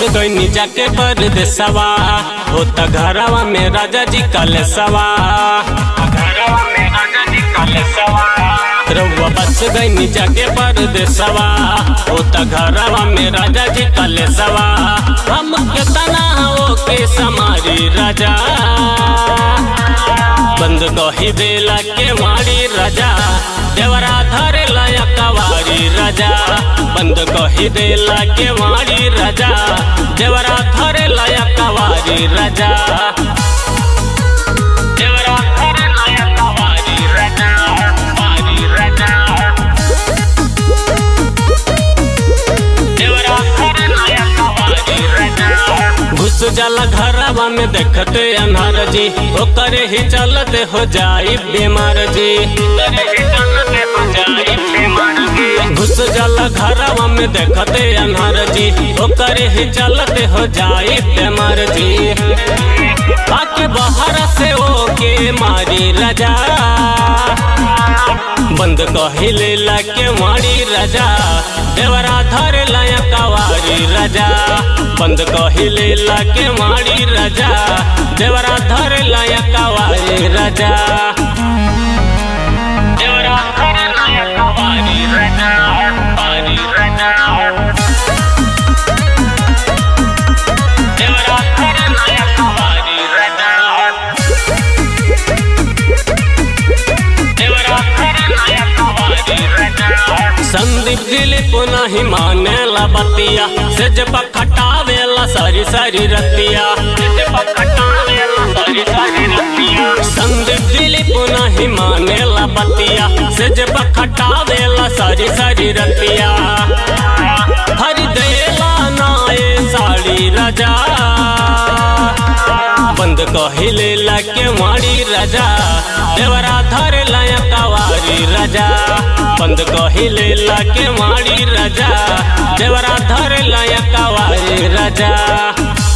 गईनी जाके परदेसवा हो त घरवा में राजा जी कलेसवा घरवा में राजा जी कलेसवा रउआ बस गईनी जाके परदेसवा हो त घरवा में राजा जी कलेसवा हम केतना हो के समारी राजा बंद कही देला के मारी राजा देवरा धरे लाया कवारी राजा बंद कही देला के मारी राजा देवरा धरे लाया कवारी राजा देवरा धरे लाया कवारी राजा कवारी राजा देवरा धरे लाया कवारी राजा घुस जाला घरवा में देखते अनहर जी ओकरे ही चलते हो जाई बीमार जी ओकरे ही चलते हो जाई बीमार जी घुस जाला घरवा में देखते अनहर जी ओकरे ही चलते हो जाई बीमार जी आके बाहर से ओके मारी राजा बंद कहिले लाके मारी राजा देवरा धरे लाया कवारी राजा बंद कहिले लाके मारी राजा देवरा धरे लाया कवारी राजा देवरा धरे लाया कवारी राजा कवारी राजा देवरा धरे लाया कवारी राजा संदीप दिली पुनः ही माने ला बतिया से जब खटावेला सारी सारी रतिया संदीप दिली पुनः ही माने ला बतिया से जब खटावेला सारी सारी रतिया हर देला नाए साड़ी राजा बंद कहिले लाके मारी राजा देवरा धरे लाया कवारी राजा बंद कहिले लाके मारी राजा देवरा धरे लाया कवारी राजा